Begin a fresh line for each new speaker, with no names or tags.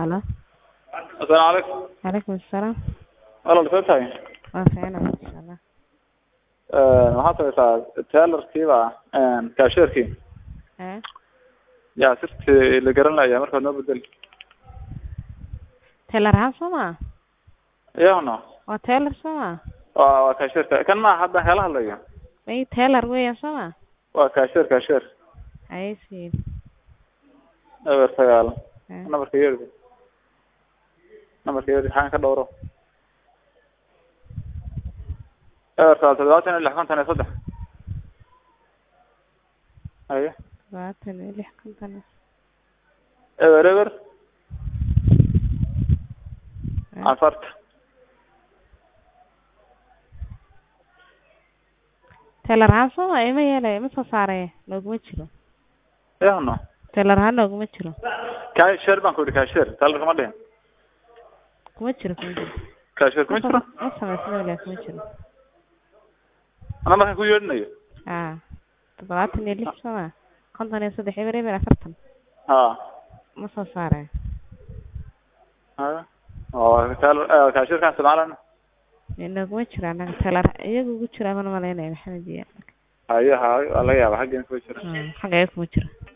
Halo.
Assalaamu calaykum.
Calaykum assalaam.
Walaal soo tahay.
Waa fiicanahay insha Allah.
Een waxaad samaysaa tailerkiiba een cashier-kii
Eh?
yaa sirtii la garan layaa markaad noo bedeli.
Tailor ahaan soo ma?
Iyaguna
Waa tailor soo ma?
waa waa cashier-ka kan ma hadda kala hadlayo.
May tailor weeyaan soo ma?
Waa cashier cashier.
Ay siin.
Eber sagaal.
Eh.
Nambarka yeerdi. Nambarka yeerdi waxaan ka dhowro. Eber sagaal toddobaatan iyo lix konton iyo saddex. Haye.
Labaatan iyo lix konton.
Eber eber
Eh.
afarta.
Tailor ahaan soo ma? Ima yeelay, ima soo saaray. Looguma jiro.
Iyaguna.
Tailor ahaan looguma jiro.
Cashier baan ku yidhi cashier. Tailer kama dhihin.
Kuma jiro kuma jiro.
Cashier kuma jiro.
Ma samaysna wala kuma jiro.
Nambarkan ku yeedhinayo.
Ah. Labaatan iyo lix soo ma? Konton iyo saddex eber eber afartan.
Ha.
Ma soo saaray.
Haye. Oo tailer eh cashier-kan isticmaalana.
Looguma jiro anaga tailor iyagu ugu jira mana malaynaya maxamed iyo.
Haye haye waa laga yaabaa xaggan ku jira.
Ah, xagga kuma jiro.